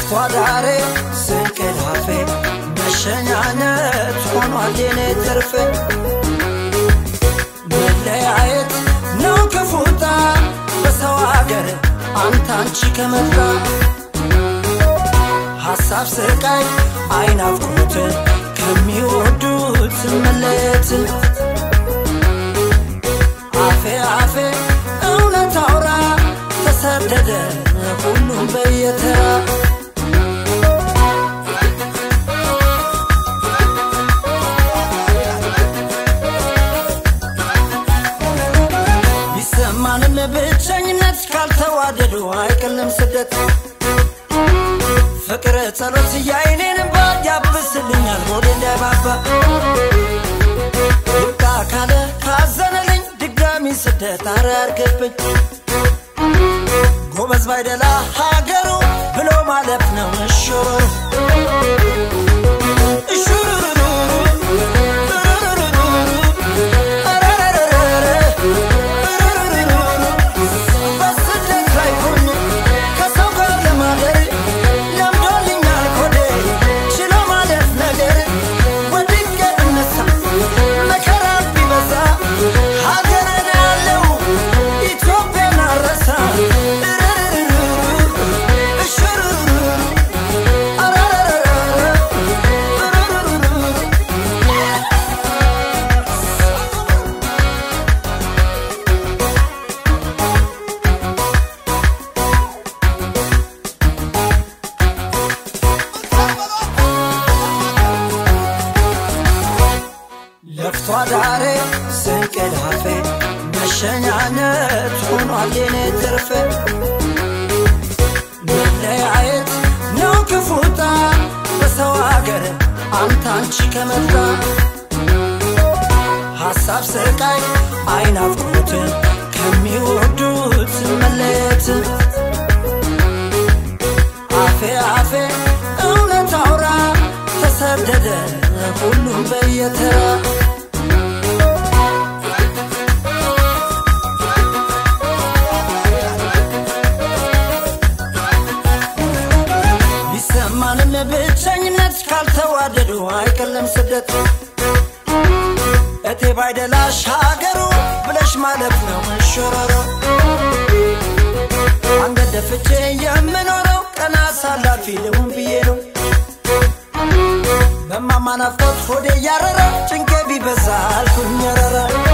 ለፍቶ አዳሬ ስንቅላፌ መሸኛነት ሆኗል የኔ ትርፌ መለያየት ነው ክፉታ በሰው አገር አንተ አንቺ ከመጣ ሐሳብ ስቃይ አይናፍቁት ከሚወዱት መለየት አፌ አፌ እውነት አውራ ተሰደደ ሁሉም በየተራ ቢሰማንም ብቸኝነት ካልተዋደዱ አይቀልም ስደት ፍቅር ጸሎት የአይኔን እንባ ያብስልኛል ሆዴ እንዳይባባ ይብቃ ካለ ካዘነልኝ ድጋሚ ስደት አረ ያርገብኝ ጎበዝ ባይደላ ሀገሩ ብሎ ማለፍ ነው እሹሩሩ እሹሩሩ በስደት ላይ ሆኜ ከሰው ጋር ለማደር ለምዶልኛል ኮዴ ችሎ ማለፍ ነገር ወድቄ እነሳ መከራ ቢበዛ ሀገርን ያለው ኢትዮጵያን አረሳ እሽሩሩ ለፍቶ አዳሬ ስንቅላፌ መሸኛነት ሆኗል የኔ ትርፌ መለያየት ነው ክፉታ በሰው አገር አንተ አንቺ ከመጣ ሐሳብ ስቃይ አይናፍቁት ከሚወዱት መለየት አፌ አፌ እውነት አውራ ተሰደደ ሁሉም በየተራ ቢሰማንም ብቸኝነት ካልተዋደዱ አይቀለም ስደት እቴ ባይደላሽ ሀገሩ ብለሽ ማለት ነው መሾረሮ አንገት ደፍቼ የምኖረው ቀና አሳላፊ ልሁን ብዬ ነው በማማ ናፍቆት ሆዴ እያረረ ጭንቄ ቢበዛ አልኩኝ ረረ